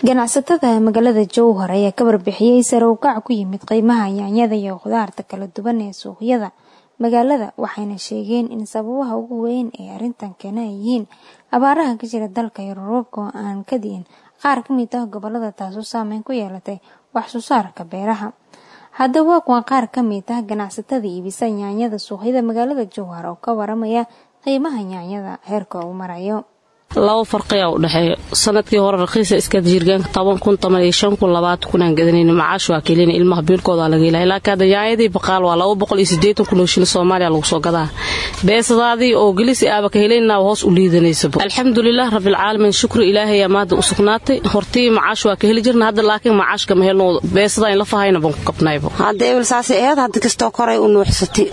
ganacsatada magaalada jowhar ayaa ka warbixiyey sare u kac ku yimid qiimaha yaanyada iyo khudaarta kala duwan ee suuqyada magaalada waxayna sheegeen in sababaha ugu weyn ee arrintan keena ay yihiin abaaraha ka jira dalka iyo roobabka oo aan ka di'in qaar ka mid ah gobolada taasoo saameyn ku yeelatay wax soo saarka beeraha haddaba waa qaar ka mid ah ganacsatada iibisa yaanyada suuqyada magaalada jowhar oo ka waramaya qiimaha yaanyada heerka uu marayo laba farqiyaa u dhexeeya sanadkii hore raqiisa iskaad jirgaanka toban kun toban iyo shan kun labaatan kunaan gadanayna macaash waa kelina ilmaha biilkoodaa laga ilahay laakiin hadda yaayadii baqaal waa laba boqol iyo siddeetan kun oo shilin soomaaliya lagu soo gadaa beesadaadii oo gelisi aaba ka helaynaa hoos u liidanaysaba alxamdulilah rabbilcaalamiin shukri ilaahayaa maadda u sugnaatay hortii macaash waa ka heli jirna hadda laakiin macaash kama helno beesadaa in la fahayna baan ku qabnayba hadda ebel saasay aheyd hadda kastoo koray u nuuxsatay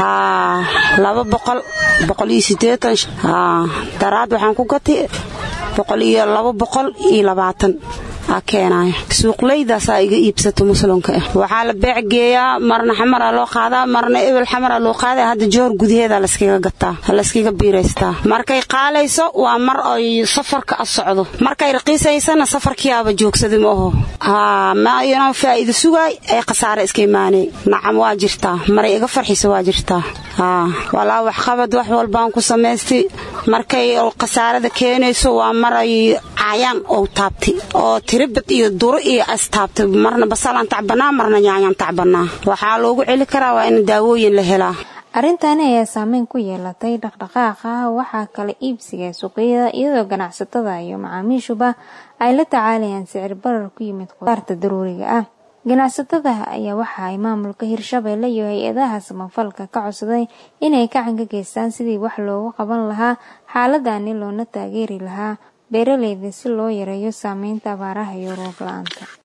haa laba boqol boqol iyo siddeetan haa daraad waxaan ku gatay boqol iyo laba boqol iyo labaatan aa keenaaya suuqlaydaasaa iga iibsato muslimka ah waxaa la beec geeyaa marna xamara loo qaadaa marna ebel xamara loo qaadaa hadda joor gudaheeda layskaga gataa layskaga biiraystaa markay qaalayso waa mar ay safarka a socdo markay raqiisaysana safarkiiaaba joogsaday ma aho haa ma inoo faa'iida sugaay ay khasaare iska imaanay nacam waa jirtaa maray iga farxisa waa jirtaa haa walaa waxqabad wax walbaan ku samaystay markay khasaarada keenayso waa maray caayaan ou taabtay oo tiribad iyo duro iyo astaabtay marna basalaan tacbanaa marna yaanyaan tacbanaa waxaa loogu celi karaa waa in daawooyin la helaa arrintani ayaa saameyn ku yeelatay dhaqdhaqaaqa waxaa kala iibsiga suuqyada iyadoo ganacsatada iyo macaamiishuba ay la tacaalayaan sicir barar ku yimid khudaarta daruuriga ah ganacsatada ayaa waxa ay maamulka hirshabeelle iyo hay-adaha samafalka ka codsaday inay gacan ka geystaan sidii wax loogu qaban lahaa xaaladani loona taageeri lahaa beeraleyda si loo yareeyo saameynta abaaraha iyo roob la-aanta